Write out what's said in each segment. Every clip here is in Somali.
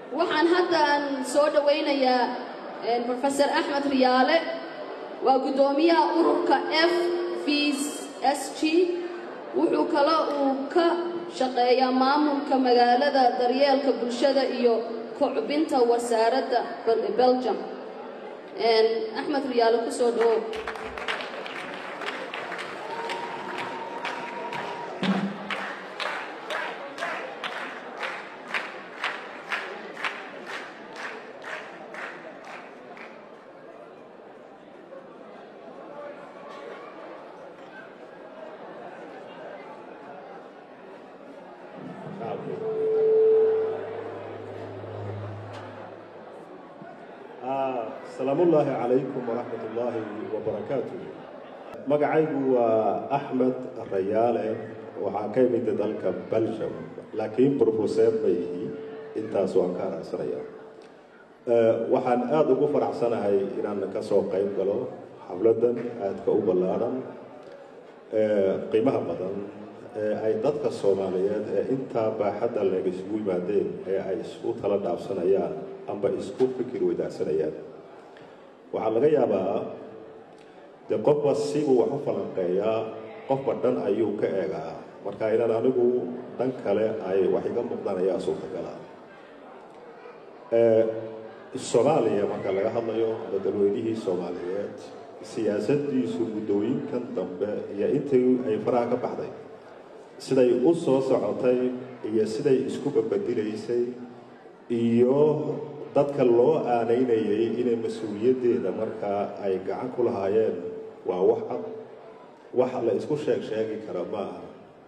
waxaan hadda aan soo dhowaynayaa professor axmed riyaale waa guddoomiyaha ururka f v s g wuxuu kale uu ka shaqeeyaa maamulka magaalada daryeelka bulshada iyo kocbinta wasaaradda belgium axmed riyaale ku soo dhawow asalaamullaahi calaykum waraxmat ullaahi wabarakaatu magacaygu waa axmed rayaale waxaa ka imida dalka belgium laakiin brofeseer ma ihi intaas waan ka aragsanayaa waxaan aada ugu faraxsanahay inaan ka soo qayb galo xafladan aadka u ballaadhan qiimaha badan ee ay dadka soomaaliyeed ee intaa baaxadda leeg isugu yimaadeen ee ay isku tala dhaafsanayaan amba isku fikir wadaagsanayaan waxaa laga yaabaa dee qofba sibuu wax u falanqeeyaa qofba dhan ayuu ka eegaa marka inaan anigu dhan kale ay wax iga muuqdaan ayaa suurtagala soomaaliya marka laga hadlayo ama dalweynihii soomaaliyeed siyaasaddiisu muddooyinkan dambe iyo intii ay faraha ka baxday siday u soo socotay iyo siday isku babadilaysay iyo dadka loo aanaynayay inay mas-uuliyaddeeda markaa ay gacan ku lahaayeen waa wax cad wax la isku sheeg sheegi kara ma aha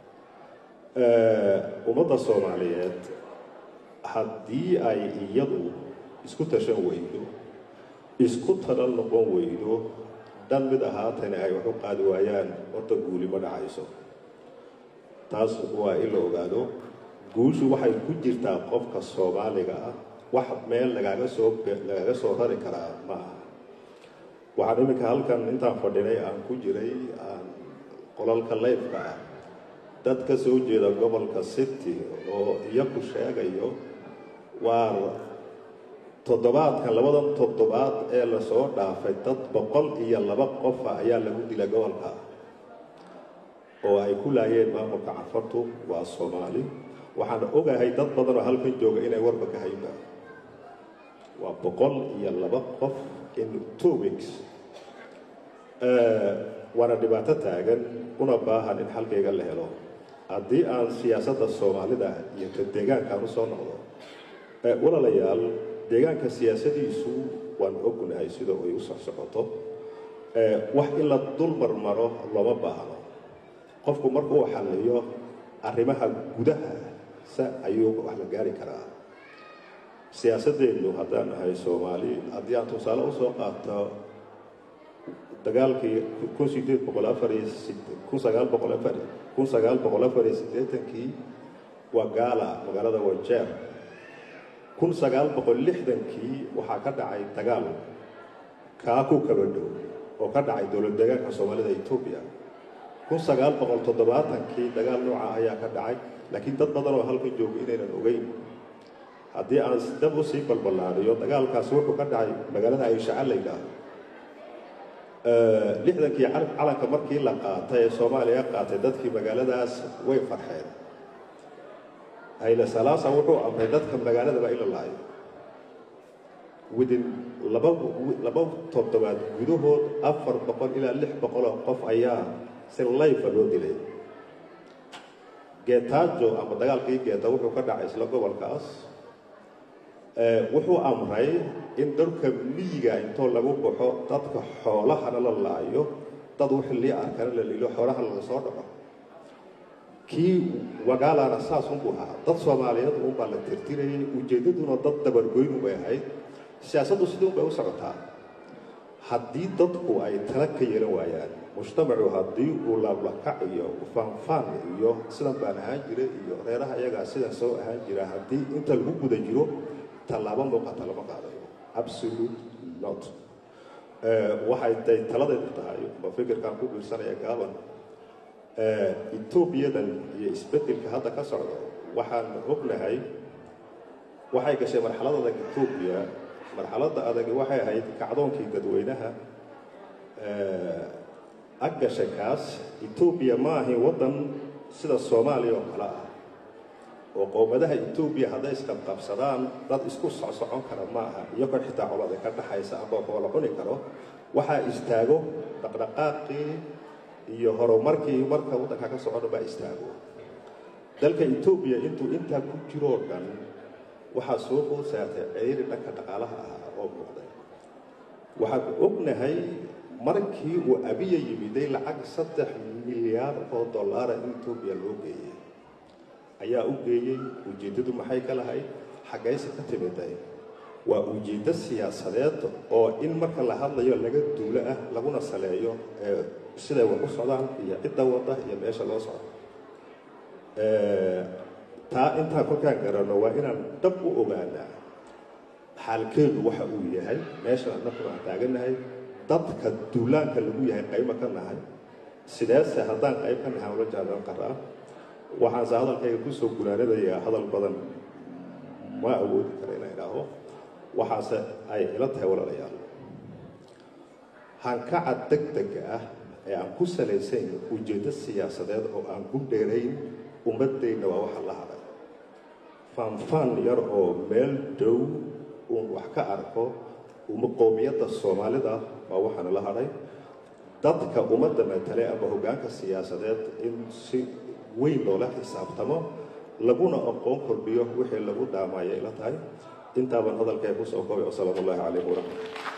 ummadda soomaaliyeed haddii ay iyadu isku tashan weydo isku tala noqon weydo dhan mid ahaatana ay wax u qaadi waayaan horta guuli ma dhacayso taas waa in la ogaado guushu waxay ku jirtaa qofka soomaaliga ah wax meel lagaaga soo lagaaga soo rari karaa ma aha waxaan iminka halkan intaan fadhinay aan ku jiray aan qolalka leyfka ah dad ka soo jeeda gobolka city oo iyaku sheegayo waa toddobaadkan labadan toddobaad ee lasoo dhaafay dad boqol iyo laba qofa ayaa lagu dilay gobolka oo ay ku laayeen maamulka cafartu waa soomaali waxaan ogahay dad badan oo halkan jooga inay warba ka haynaa waa boqol iyo laba qof in two weeks waana dhibaato taagan una baahan in xalkayga la helo haddii aan siyaasadda soomaalida iyo ta deegaankaan usoo noqdo walaalayaal deegaanka siyaasadiisu waan ognahay sida ay u socsocoto wax in la dul marmaro looma baahno qofku markuu xalliyo arrimaha gudaha sa ayuu wax la gaari karaa siyaasadeennu haddaan nahay soomaali haddii aan tusaale usoo qaato dagaalkii kun sideed boqol afar iyo kun sagaal boqol afar kun sagaal boqol afar iyo siddeetankii waa gaala magaalada wajeer kun sagaal boqol lixdankii waxaa ka dhacay dagaal kaa ku kaba dhow oo ka dhacay dowlad deegaanka soomaalida etoobiya kun sagaal boqol toddobaatankii dagaal nooca ayaa ka dhacay laakiin dad badan oo halkan jooga inaynan ogeyn haddii aan dab u sii balballaadhiyo dagaalkaasi wuxuu ka dhacay magaalada ayshaca la yidhaahdo lixdankii calanka markii la qaatay ee soomaaliya qaatay dadkii magaaladaas way farxeen hayle salaasa wuxuu amray dadka magaaladaba in la laayo within laba laba toddobaad gudahood afar boqol ilaa lix boqoloo qof ayaa si layfa loo dilay geetaajo ama dagaalkii geeta wuxuu ka dhacay isla gobolkaas wuxuu amray in dalka miyiga intoo lagu baxo dadka xoolahana la laayo dad wixii lii arkana la lilo xoolaha laga soo dhaco kii wagaalana saas unbuu ahaa dad soomaaliyeed unbaa la tirtirayay ujeeddaduna dad dabargoynu bay ahayd siyaasaddu sidii un bay u socotaa haddii dadku ay tala ka yeelan waayaan mujtamacu haddii uu laablakac iyo faanfaan iyo sidan baan ahaan jira iyo reeraha iyagaa sidan soo ahaan jira haddii inta lagu guda jiro tallaabo muuqata lama qaadayo absolute not waxay tay taladeedu tahay ma fikirkaan ku biirsanaya gaaban etoobiyadan iyo isbeddelka hadda ka socdo waxaan ognahay waxay gashay marxalad adag etoobiya marxaladda adagi waxay ahayd kacdoonkii dadweynaha ag gashay kaas etoobiya ma ahin waddan sida soomaaliya oo kale ah oo qowmadaha etoobiya hadday isqabqabsadaan dad isku socsocon kara ma aha iyagoo xitaa colada ka dhaxaysa ama koola cuni karo waxaa istaago dhaqdhaqaaqii iyo horumarkii marka waddanka ka socona baa istaago dalka etoobiya intuu intaa ku jiroo dhan waxaa soo food saartay ceyri dhanka dhaqaalaha ahaa oo muuqday waxaan ognahay markii uu abiya yimiday lacag saddex milyaar oo dollaara in etoobiya loo geeyey ayaa u geeyey ujeeddadu maxay ka lahayd xaggayse ka timiday waa ujeeddo siyaasadeed oo in marka la hadlayo laga duulo ah laguna saleeyo siday wax u socdaan iyo cidda wadda iyo meesha loo socdo taa intaan kolkaan garanno waa inaan dhab u ogaanaa xaalkeedu waxa uu yahay meeshan annagu aan taagannahay dadka duulaanka lagu yahay qaybo ka nahay sideese haddaan qayb ka nahay ula jaadan qaraa waxaanse hadalkayga kusoo gunaanadayaa hadal badan ma awoodi kara inaan idhaaho waxaase ay ila tahay walaalayaal hankaca deg dega ah ee aan ku salaysayn ujeeddo siyaasadeed oo aan ku dheerayn ummaddayna waa waxa la hadhay faanfaan yar oo meel dhow uun wax ka arko uma qowmiyadda soomaalida waa waxaana la hadhay dadka ummadda matale ama hoggaanka siyaasadeed in si weyn loola xisaabtamo laguna aqoon kordhiyo wixii lagu dhaamaya ila tahay intaaban hadalkay kusoo koobay wasalaamu ullahi calaykum waraxmat